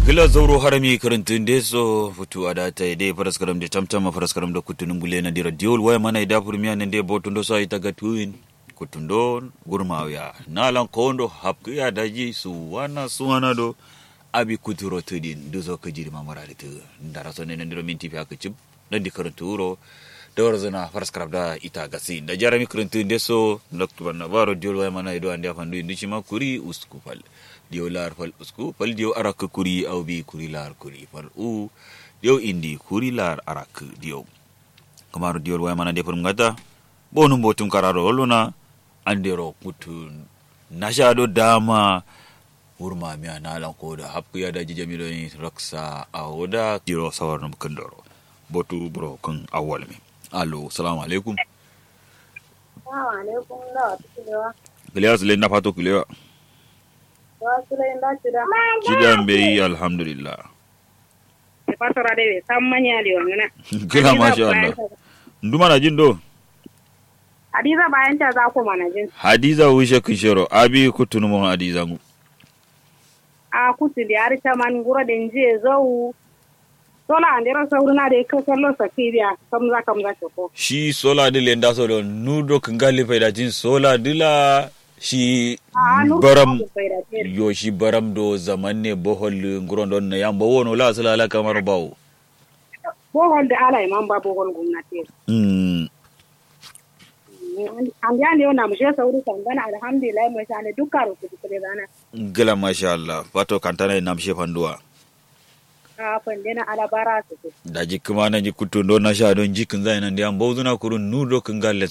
gila zauro harami karantun de so futu ada ta de faraskaram de tamtam faraskaram da kutunun gule na dira diol waya mana ida furmiya nan de botun do sai taga tuin kutundo gurmawya nalan kondo hapku ya daji su wana su wana do abi kuturo tudin du zo ka jiri mamara da tu ndara so ne nan dira minti fa ka cib dan di karanturo da warzana faraskaram da ita gasi da jarami karantun de so loktuban na baro diol waya mana ido ande afandu indi ma kuri uskupal diyo lar fal usku fal diyo arak kuri au bi kuri lar kuri fal u diyo indi kuri lar arak diyo kamar diyo waya mana de pun ngata bonum botum kararo luna andero kutun nashado dama urma mi analan ko da hapku ya da jijami do ni raksa awoda diyo sawarnum kandoro botu bro kan awwal mi allo assalamu alaikum wa alaikum da tukulewa Kulewa sule na fato kulewa. wa sulai da cida Kidan bai alhamdulillah. ke fasara da bai san manya da wangana Kila masha Allah. Nduma na jin do. hadiza bayan ta za ku mana jin Hadiza wishe kishero abi kutunu mo Hadiza ngu. a kutu da har ta man gura da je zau sola an dira sauruna da ka sallo sakiriya kamza kamza ke ko Shi sola dile nda so do nudo kangali faida jin sola dila shi a nu baram bai da te yo shi baram do zaman ne bohol nguron don na yamba wono la sala la kamar bawo. bohol da ala imam ba bohol gwamnati Mm. an ya ne na mushe sauri kan gana alhamdulillah mai shane dukkan rubutu kare rana Gila masha Allah. Fato kantana na mshe fanduwa. a fande na alabara su Da jikuma na ji kutundo na sha don jikin zai nan da yamba uzuna kurun nudo kangali